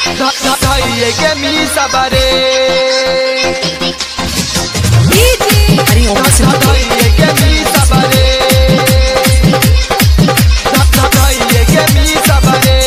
धैये के मी सबरे हरि ओम सिंह धैये के मी सबरे धैये के मी सबरे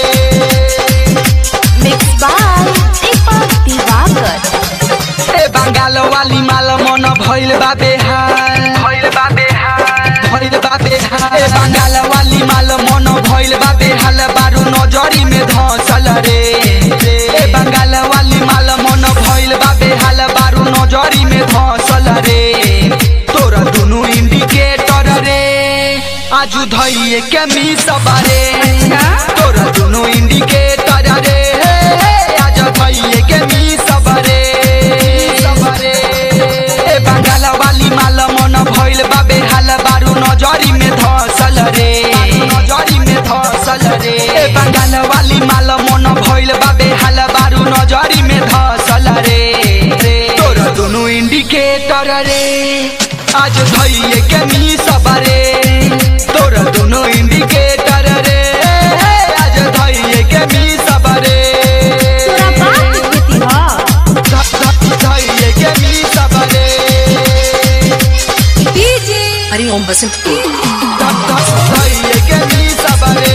Mixed by Deepak Divakar. ए बंगाल वाली माल मन भइल बा बेहाल भइल बा बेहाल भइल बा बेहाल ए बंगाल वाली माल मन भइल बा बेहाल बारू नजरी में धसल रे ए बंगाल वाली माल मन भइल बा बेहाल बारू नजरी में धसल रे तोरा दुनु इंडिकेटर रे आजू धइए के मी सबरे तोरा दुनु इंडिकेटर रे आज धइए के मी सबरे सबरे ए बंगाल वाली माल मन भइल बा बेहाल बारू नजरी में धसल रे नजरी में धसल रे ए बंगाल वाली माल मन भइल बा बेहाल बारू नजरी में धसल रे तोर दुनु इंडिकेटर रे आज धइए के मी सबरे तोर दुनु इंडिकेटर रे आज धइए के मी सबरे तोरा बात बीती ह धइए के मी सबरे हरि ओम बसंत को धइए के मी सबरे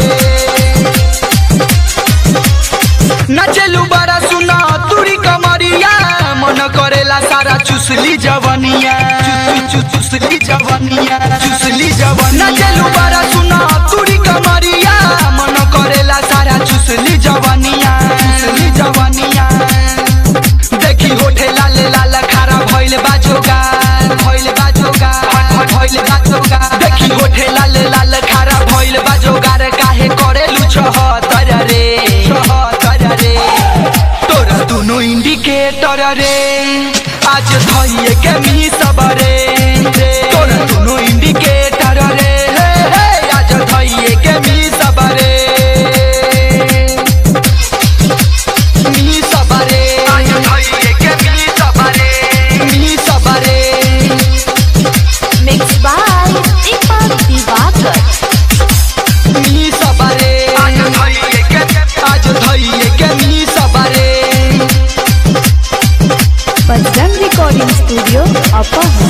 नचलू बड़ा सुना तुरी कमरिया मन करेला सारा चुसली जवनिया चु- चु- चुसली जवनिया चुसली जवनिया नचलू बड़ा सुना तुरी कमरिया मन करेला सारा चुसली जवनिया चुसली जवनिया देखी होठे लाल लाल खारा भइल बाजोगा भइल बाजोगा भइल बाजोगा देखी होठे लाल लाल खारा भइल बाजोगा रे काहे करेलु छहतर रे छहतर रे तोरा दुनु इंडिकेटर रे आज धइए के मी सबरे तोरा दुनु इंडिकेटर रे हे, हे, आज धइए के मी सबरे मी सबरे आज धइए के मी सबरे मी सबरे Mixed by Deepak Divakar. मी सबरे आज धइए के आज धइए के मी सबरे Bajrang Recording Studio, Upper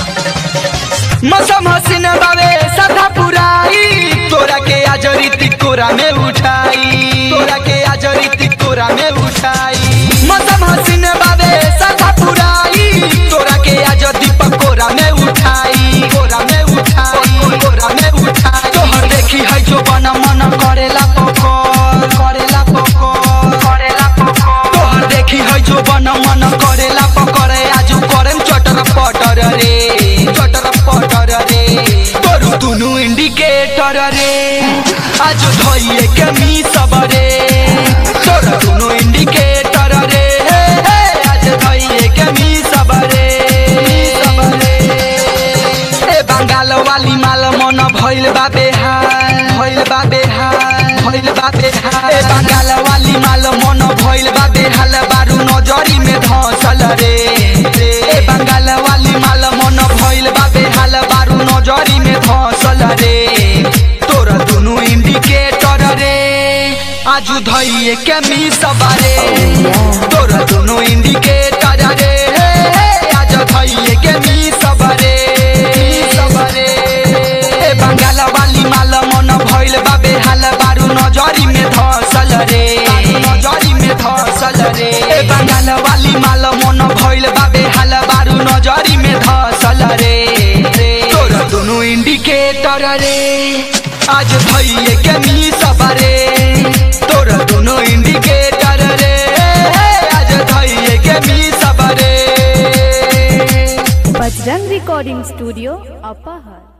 मौसम हसीन बावे सदा पुराई तोरा के आज रीति कोरा में उठाई तोरा के आज रीति कोरा में उठाई मौसम हसीन बावे सदा पुराई तोरा के आज दीपक कोरा में उठाई कोरा में उठाई कोरा में उठाई तोहर देखी है जो बना मन करेला पकोर करेला पकोर करेला पकोर तोहर देखी है जो बना मन करेला पकड़े आज करेम चटर पटर रे चटर पटर रे तोरू दुनु इंडिकेटर रे आज धइए के मी सबरे तोरू दुनु इंडिकेटर रे हे, हे, आज धइए के मी सबरे मी सबरे ए बंगाल वाली माल मन भइल बा बेहाल भइल बा बेहाल भइल बा बेहाल ए बंगाल वाली माल मन भइल बा बेहाल बारू नजरी में धसल रे ए बंगाल वाली माल मन भइल बा बेहाल बारू नजरी में धसल रे तोरा दुनु इंडिकेटर रे आजू धइए के मी सबरे तोरा दुनु इंडिकेटर रे आज धइए के मी सबरे सबरे ए बंगाल वाली माल मन भइल बा बेहाल बारू नजरी में धसल रे नजरी में धसल रे ए बंगाल वाली माल मन भइल बा बेहाल बारू नजरी में धसल रे तोरा दुनु इंडिकेटर रे आज धइए के मी सबरे तोरा दुनु इंडिकेटर रे आज धइए के मी सबरे Bajrang Recording Studio, Upper